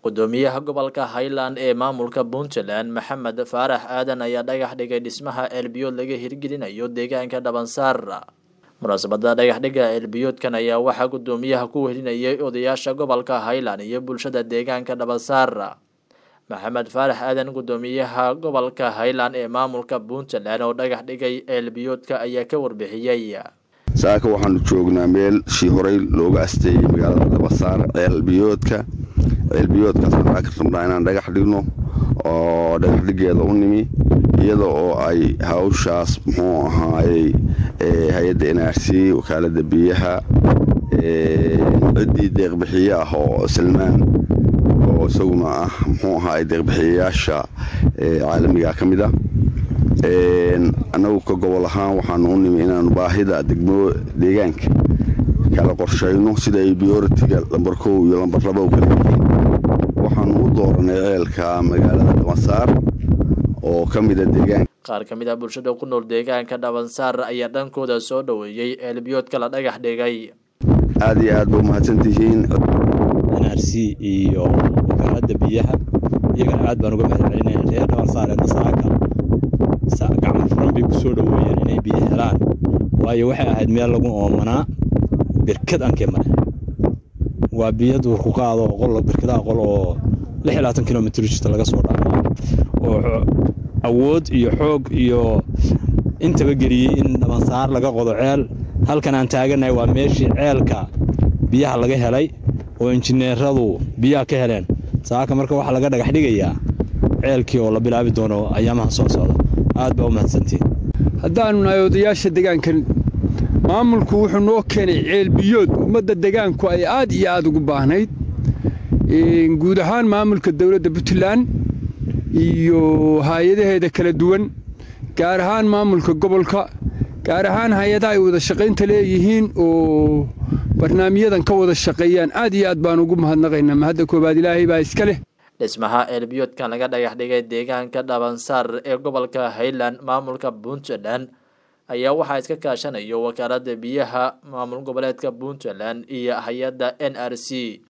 gudoomiyaha gobolka highland ee maamulka puntland maxamed faarax aadan ayaa dhagax dhigay dhismaha ceelbiyood laga hirgelinayo deegaanka dhabansaar munaasabada dhagaxdhiga ceelbiyoodkan ayaa waxaa gudoomiyaha ku welinayay odayaasha gobolka highland iyo bulshada deegaanka dhabansaar maxamed faarax aadan gudoomiyaha gobolka highland ee maamulka puntland oo dhagax dhigay ceelbiyoodka ayaa ka warbixiyey saaka waxaanu joognaa meel shii horey looga asteeyey magaalada dhabansaar ceelbiyoodka ceelbiyoodkaasaan aa ka rabnaa inaan dhagax dhigno oo dhagaxdhigeeda u nimi iyada oo ay hawshaas muxuu ahaayey hay-adda n r c wakaalada biyaha ciddii deeqbixiye ah oo salmaan oo isaguna ah muxuu ahaay deeqbixiyayaasha caalamiga ka mid a annagu ka gobol ahaan waxaanu u nimi inaanu baahida degmo deegaanka kala qorshayno sida ay biyoritiga lambar kow iyo lambar laba u kala yihiin waxaanu u dooranay ceelka magaalada dhabansaar oo ka mida deegaanka qaar ka mid ah bulshada ku nool deegaanka dhabansaar ayaa dhankooda soo dhoweeyey ceelbiyoodka la dhagax dhigay aada iyo aad ba umahadsantihiin n r c iyo wakaalada biyaha iyagana aad baan uga mahad celinaya reer dhabansaar ee nasaaka gacmo furan bay ku soo dhoweeyeen inay biyo helaan waayo waxay ahayd meel lagu oomanaa birkad ankee male waa biyo duurku qaado qol birkadaha qol oo lix iyo labaatan kilomitr jirta laga soo dhaamaa oo awood iyo xoog iyo intaba geliyey in dhabansaar laga qodo ceel halkan aan taaganahay waa meeshii ceelka biyaha laga helay oo injineeradu biyaha ka heleen saaka marka waxaa laga dhagax dhigayaa ceelkii oo la bilaabi doono ayaamaha soo socda aad baa u mahadsantiin haddaannu nahay odayaasha degaankan maamulku wuxuu noo keenay ceelbiyood ummadda degaanku ay aad iyo aad ugu baahnayd guud ahaan maamulka dowladda puntland iyo hay-adaheeda kala duwan gaar ahaan maamulka gobolka gaar ahaan hay-adaha ay wada shaqaynta leeyihiin oo barnaamijyadan ka wada shaqeeyaan aad iyo aad baan ugu mahadnaqaynaa mahadda koowaad ilaahay baa iska leh dhismaha ceelbiyoodkan laga dhagax dhigay deegaanka dhabansaar ee gobolka highland maamulka puntland ayaa waxaa iska kaashanayo wakaalada biyaha maamul goboleedka puntland iyo hay-adda n r c